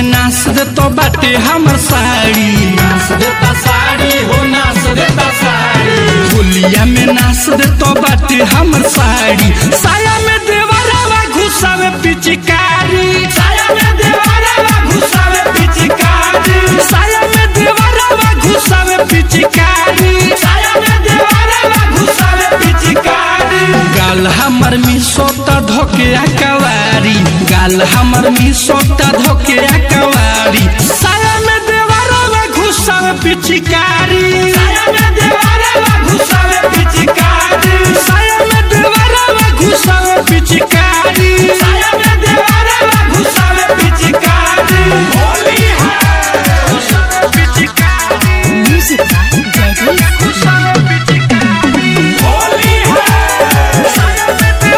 नाच दे तो बाटे हमर साड़ी नाच देता साड़ी हो नाच देता साड़ी होलिया में नाच दे तो बाटे हमर साड़ी साया में देवरवा घुसावे पिचकारी साया में देवारा घुसावे पिचकारी साया में देवरवा घुसावे पिचकारी साया में देवारा घुसावे पिचकारी गाल हमर मिसोता धोके कवारी गाल हमर मिसोता धोके कवारी साया में देवरवा घुसावे पिचकारी साया में देवारा घुसावे पिचकारी साया में देवरवा घुसावे पिचकारी साया में देवारा घुसावे पिचकारी होली है Music by Jagdish. होली है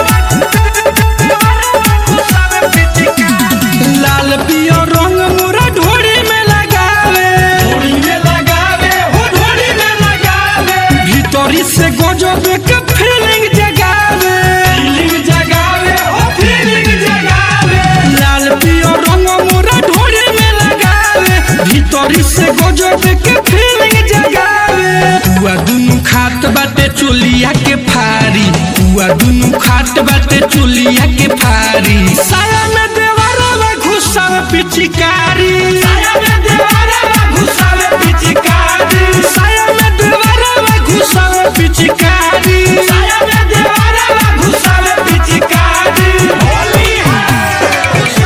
लाल पियो रंग मोरा ढोरी में लगावे धोड़ी में लगावे हो धोड़ी में लगावे भीतरी से गजब के फीलिंग जगावे फीलिंग जगावे हो फीलिंग जगावे लाल पियो रंग मोरा ढोरी में लगावे भीतरी से गजब के फीलिंग जगावे हुआ दुनु खात बाटे चोलिया के फारी हुआ दुनु खात बाटे चोलिया के फारी साया में देवरवा घुसावे पिचकारी साया में देवारा घुसावे पिचकारी साया में देवरवा घुसावे पिचकारी साया में देवारा घुसावे पिचकारी होली है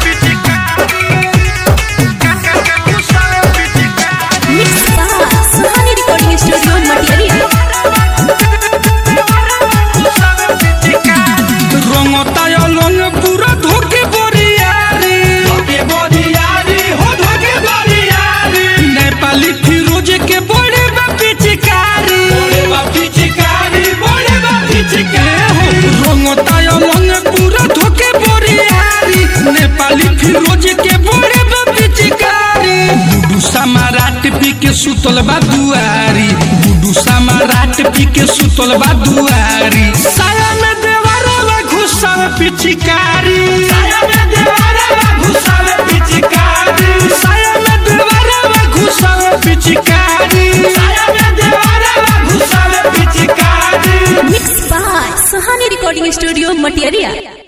Mixed by Suhani Recording Studio, Material. रंगता लंग पूरा धोके बोरियारी धोके बोरियारी हो धोके बोरियारी नेपाली फिरोज के बड़े बा पिचकारी बोले बा पिचकारी बोले बा पिचकारी रंगता लंग पूरा धोके बोरियारी नेपाली फिरोज के बड़े बा पिचकारी बुडू समाराट पी के सुतल बा दुआरी बुडू समाराट पी के सुतल बा दुआरी साया में देवरवा घुसावे पिचकारी साया में देवारा घुसावे पिचकारी साया में देवरवा घुसावे पिचकारी साया में देवारा घुसावे पिचकारी Mixed by Suhani Recording Studio, Material.